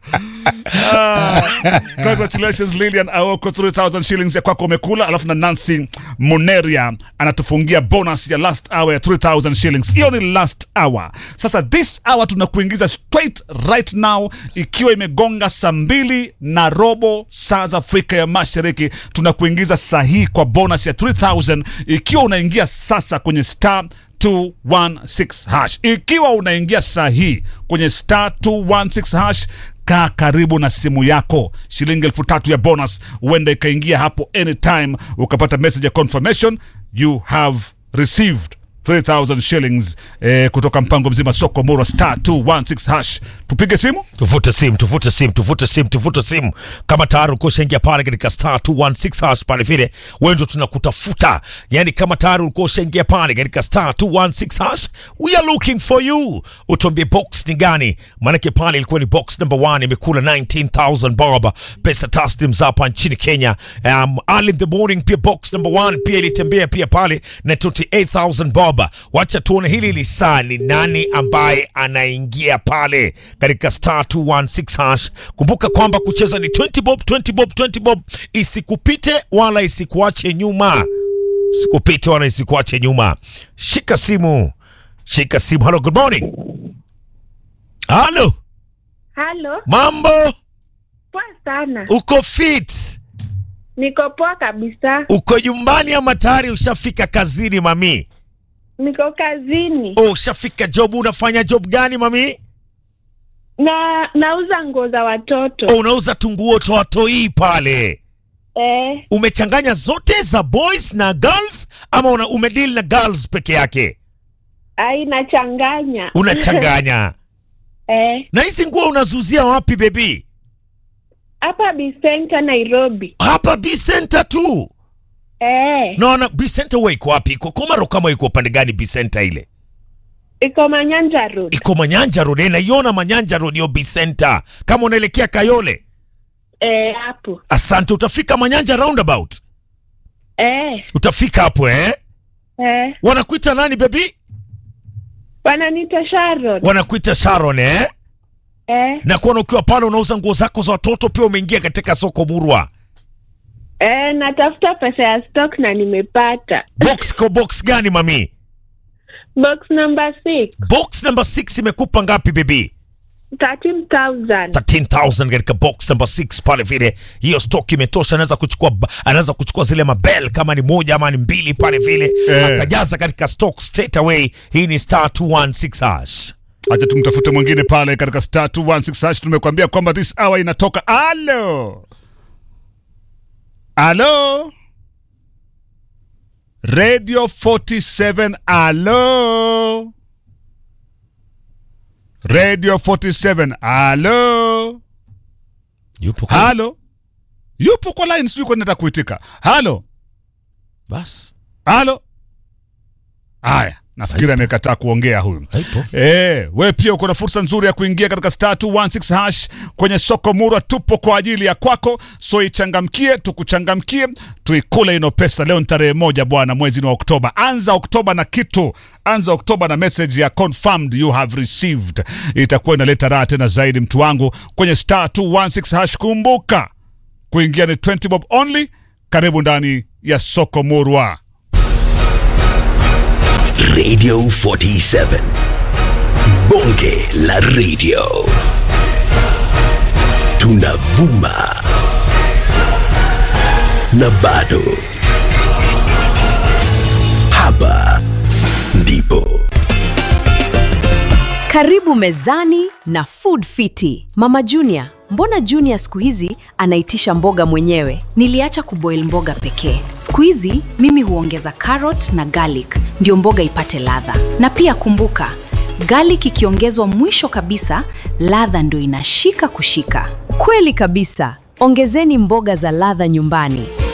Ah, congratulations Lilian Aoko 3000 shillings ya kwako umekula, alafu na Nancy Muneria anatufungia bonus ya last hour ya 3000 shillings. Hiyo ni last hour. Sasa this hour tunakuingiza straight right now, ikiwa imegonga saa mbili na robo saa za Afrika ya Mashariki, tunakuingiza sahihi kwa bonus ya 3000 ikiwa unaingia sasa kwenye star 216 hash. Ikiwa unaingia sahihi kwenye star 216 hash, kaa karibu na simu yako. Shilingi elfu tatu ya bonus huenda ikaingia hapo anytime, ukapata message ya confirmation you have received 3000 shillings eh, kutoka mpango mzima soko mura star 216 hash. Tupige simu tuvute simu tuvute simu tuvute simu tuvute simu kama tayari ukoshaingia pale katika star 216 hash pale vile wewe ndio tunakutafuta yani kama tayari ukoshaingia pale katika star 216 hash we are looking for you utuambie box ni gani maanake pale ilikuwa ni box number 1 imekula 19000 bob pesa taslim za hapa nchini Kenya um, early in the morning pia box number 1 pia ilitembea pia pale na 28000 bob wacha tuone hili lisaa ni nani ambaye anaingia pale katika star 216 hash kumbuka kwamba kucheza ni 20 bob 20 bob 20 bob isikupite wala isikuache nyuma isikupite wala isikuache nyuma shika simu shika simu hello good morning halo Halo, mambo poa sana. uko fit Niko poa kabisa. uko nyumbani ama tayari ushafika kazini mami Niko kazini oh, ushafika job unafanya job gani mami na nauza nguo za watoto oh, unauza tunguo toatoi pale eh. umechanganya zote za boys na girls ama una, umedeal na girls peke yake Ai, nachanganya unachanganya eh. na hizi nguo unazuzia wapi bebi Hapa Bisenta Nairobi hapa B Center tu eh. naona B Center huwa iko wapi iko Komaro kama iko upande gani B Center ile Iko Manyanja Road iko Manyanja Road eh, naiona Manyanja Road hiyo B Center kama unaelekea Kayole eh, hapo asante utafika Manyanja roundabout eh. utafika hapo eh Eh. wanakuita nani bebi Wananiita Sharon wanakuita Sharon eh eh. na kuona ukiwa pale unauza nguo zako za watoto pia umeingia katika soko murwa Eh, natafuta pesa ya stock na nimepata box kwa box gani mami box number 6 box number 6 imekupa ngapi bebi 13000 13000 katika box number 6 pale vile hiyo stock imetosha anaweza kuchukua anaweza kuchukua zile mabel kama ni moja ama ni mbili pale vile Eh. akajaza katika stock straight away hii ni star 216 hash acha tumtafute mwingine pale katika star 216 hash. Tumekuambia kwamba this hour inatoka. Alo, alo, Radio 47. Alo, Radio 47. Alo, yupo kwa halo, yupo kwa line, sijui kwa nini nataka kuitika. Halo, bas halo. Haya, nafikiri amekataa kuongea huyu. haipo Eh, we pia uko na fursa nzuri ya kuingia katika star 216 hash kwenye soko murwa. Tupo kwa ajili ya kwako, so ichangamkie, tukuchangamkie, tuikule ino pesa. Leo ni tarehe moja bwana, mwezi ni wa Oktoba. Anza Oktoba na kitu, anza Oktoba na message ya confirmed you have received. Itakuwa inaleta raha tena zaidi, mtu wangu, kwenye star 216 hash. Kumbuka kuingia ni 20 bob only. Karibu ndani ya soko murwa. Radio 47. Bonge la radio. Tunavuma. Na bado. Hapa ndipo. Karibu mezani na Food Fiti. Mama Junior, mbona Junior siku hizi anaitisha mboga mwenyewe? Niliacha kuboil mboga pekee. Siku hizi mimi huongeza carrot na garlic ndio mboga ipate ladha. Na pia kumbuka, garlic ikiongezwa mwisho kabisa, ladha ndio inashika kushika. Kweli kabisa. Ongezeni mboga za ladha nyumbani.